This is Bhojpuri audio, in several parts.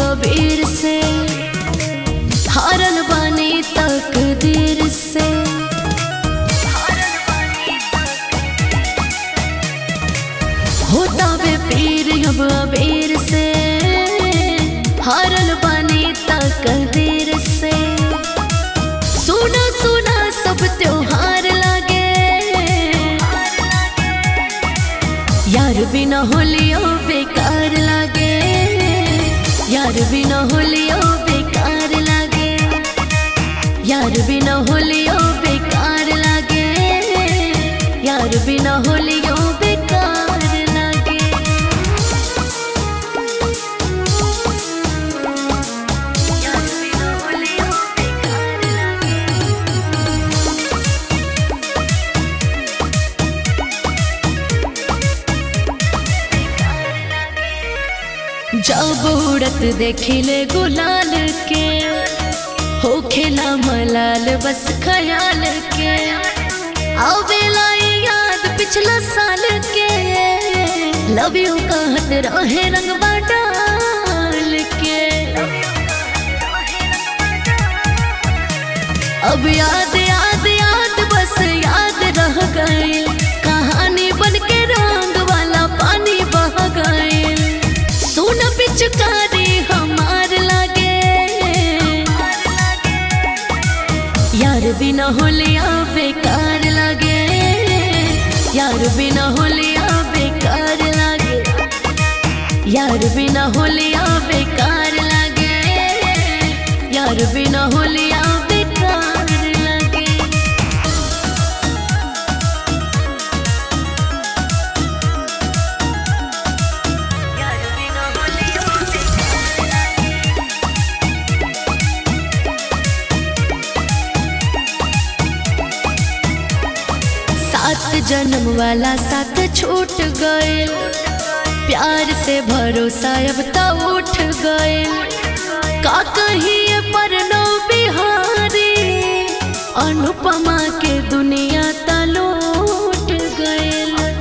अबीर से हारल बानी तकदीर से होता वे पीर अब अबीर से हारल बानी तकदीर से सुना सुना सब त्योहार लागे यार बिना होलियो बेकार लागे यार बिना होलियो बेकार लागे यार बिना होलियो बेकार लागे यार बिना होलियो बेकार लागे यार बिना होलियो बेकार लागे जब उड़त देखिले गुलाल के हो खेला मलाल बस ख्याल के आवेला ये याद पिछला साल के लव यू कहत रहे रंगवा डाल के अब याद याद याद बस याद रह गई कहानी बन के रंग वाला पानी बह गई सुन पिचकारी हमार लागे यार बिना होलिया बेकार लागे यार बिना होलिया बेकार लागे यार बिना होलिया बेकार लागे यार बिना होलिया बेकार लागे यार बिना होलिया सात जन्म वाला साथ छूट गए प्यार से भरोसा अब तो उठ गए का कहिए पर नो बिहारी अनुपमा के दुनिया तलूट गए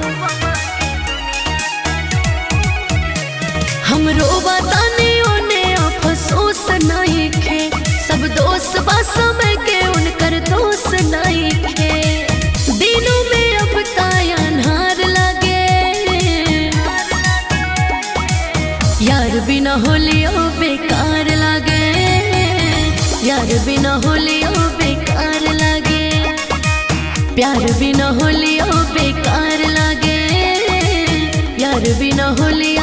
हमरो बताने ओने अफसोस नहीं खे सब दोस्त बा समय के उनकर दोस्त नहीं खे दिनों में अब ताया अन्हार लगे यार बिना होलियो बेकार लागे यार बिना होलियो बेकार लागे प्यार बिना होलियो बेकार लागे यार बिना होलियो